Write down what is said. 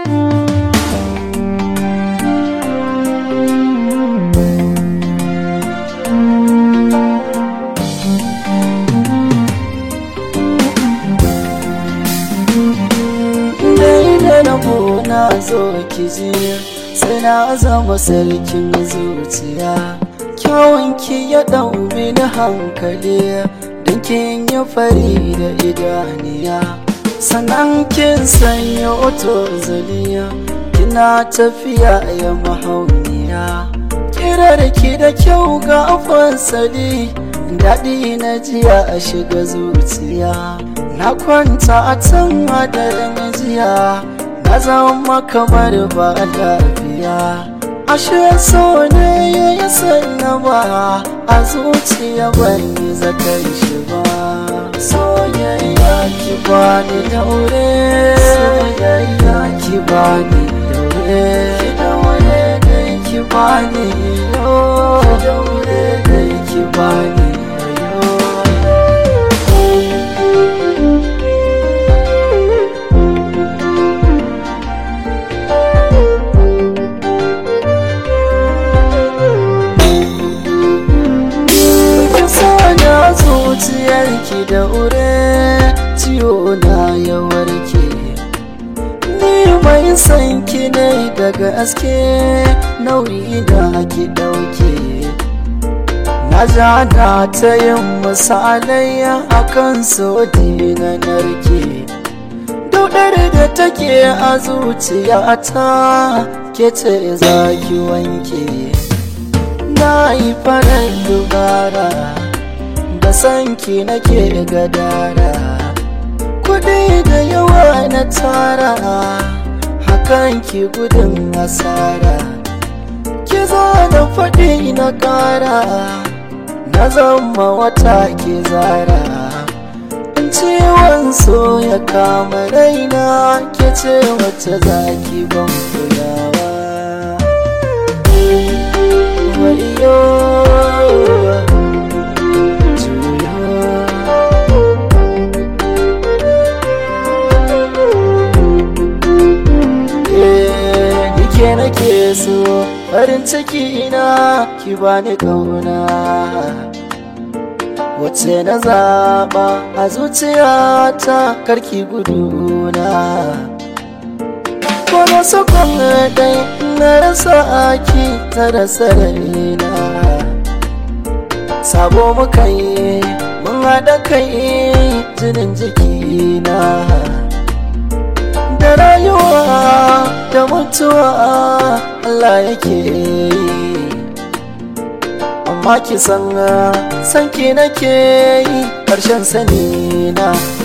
na zo ki ji sai na zama sarkin zuciya kyawun ki ya ɗau mini hankali don kin yi fari da idaniya sannan kin sanya oto zaliya kina tafiya ya mahauniya kirar ki da kyau ga fasali daɗi na jiya a shiga zuciya na kwanta a can hadarin jiya na zama kamar ba lafiya ashe so ne ya yi sallama a zuciya ban yi zaton shi ba soyayya ki bani daure soyayya ki bani daure ki daure dai ki bani yo ki daure dai ki bani zuciyarki da ure ciwo na ya warke ni mai san ki ne daga aske nauyi da ki dauke na ja da ta yin misalai akan sodi na narke daudar da take a zuciyata ke ce za ki wanke na yi farar dubara da sanki nake gadara kudi da yawa na tara hakan ki gudun asara ki zo da faɗi na ƙara na zama wata ke zara in ciwon so ya kama raina ke ce wacce zaki ban kulawa wayo ke nake so farin ciki na ki bani kauna wacce na zaba a zuciyata karki guduna ko na sakon dai na rasa aki ta rasa raina sabo muka yi mun haɗa kai jinin jikina da rayuwa da mutuwa Allah yake yi amma ki san sanki nake yi ƙarshen sani na